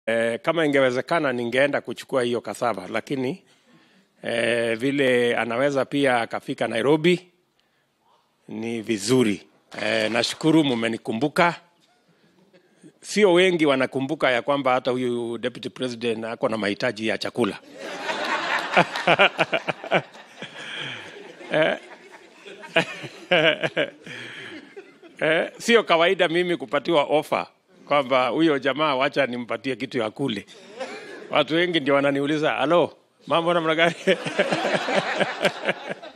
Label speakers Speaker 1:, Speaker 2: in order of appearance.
Speaker 1: E, kama ingewezekana ningeenda kuchukua hiyo kasaba, lakini e, vile anaweza pia akafika Nairobi ni vizuri. E, nashukuru mumenikumbuka. Sio wengi wanakumbuka ya kwamba hata huyu deputy president ako na mahitaji ya chakula. Eh, sio kawaida mimi kupatiwa ofa kwamba huyo jamaa wacha nimpatie kitu ya kule. Watu wengi ndio wananiuliza, halo, mambo namna gani?